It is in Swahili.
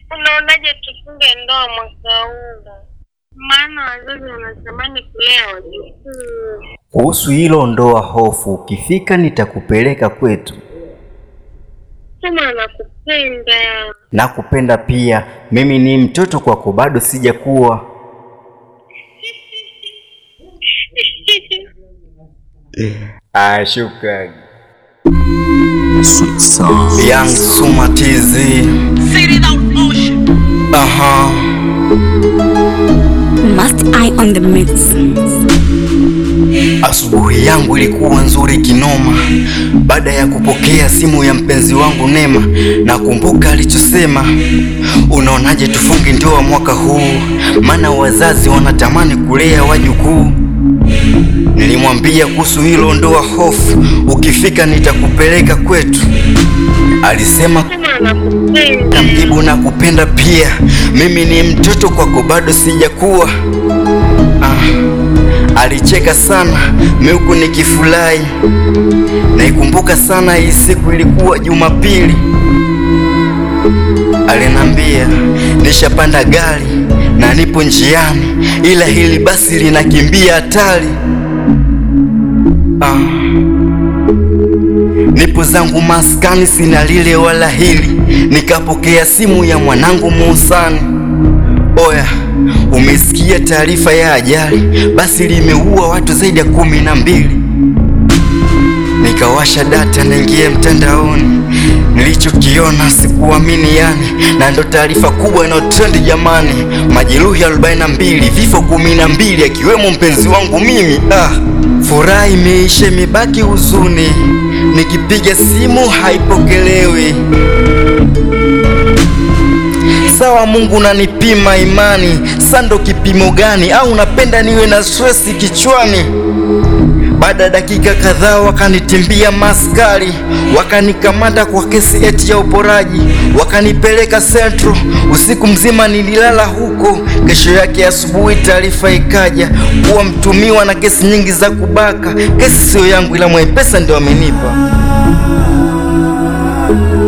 Unaonaje tufunge ndoa mwaka huu? Maana wazazi wanatamani kulea wajukuu. Kuhusu hilo ndoa hofu, ukifika nitakupeleka kwetu. Sema anakupenda. Nakupenda pia, mimi ni mtoto kwako, bado sijakuwa. Ah, shukrani. Sweet song. Young Suma TZ. Aha. Must I on the mix? Asubuhi yangu ilikuwa nzuri kinoma, baada ya kupokea simu ya mpenzi wangu Nema. Nakumbuka alichosema, unaonaje tufunge ndoa mwaka huu, maana wazazi wanatamani kulea wajukuu. Nilimwambia kuhusu hilo ndoa hofu, ukifika nitakupeleka kwetu. Alisema Sema anakupenda. Kamjibu na kupenda pia, mimi ni mtoto kwako, bado sijakuwa. Ah, alicheka sana miuku nikifurahi, naikumbuka sana hii siku, ilikuwa Jumapili. Alinambia nishapanda gari na nipo njiani, ila hili basi linakimbia hatari. Ah. Nipo zangu maskani, sina lile wala hili, nikapokea simu ya mwanangu Muhsani. Oya, umesikia taarifa ya ajali? Basi limeua watu zaidi ya kumi na mbili. Nikawasha data naingia mtandaoni, nilichokiona sikuamini yani, na ndo taarifa kubwa inayotrendi jamani, majeruhi 42, vifo 12, akiwemo mpenzi wangu mimi. Ah, furaha imeisha, imebaki huzuni, nikipiga simu haipokelewi. Sawa, Mungu unanipima imani, sa ndo kipimo gani? Au unapenda niwe na stresi kichwani? Baada ya dakika kadhaa wakanitimbia maskari, wakanikamata kwa kesi eti ya uporaji, wakanipeleka Central. Usiku mzima nililala huko. Kesho yake asubuhi taarifa ikaja kuwa mtumiwa na kesi nyingi za kubaka. Kesi siyo yangu, ila Mwaipesa ndio amenipa.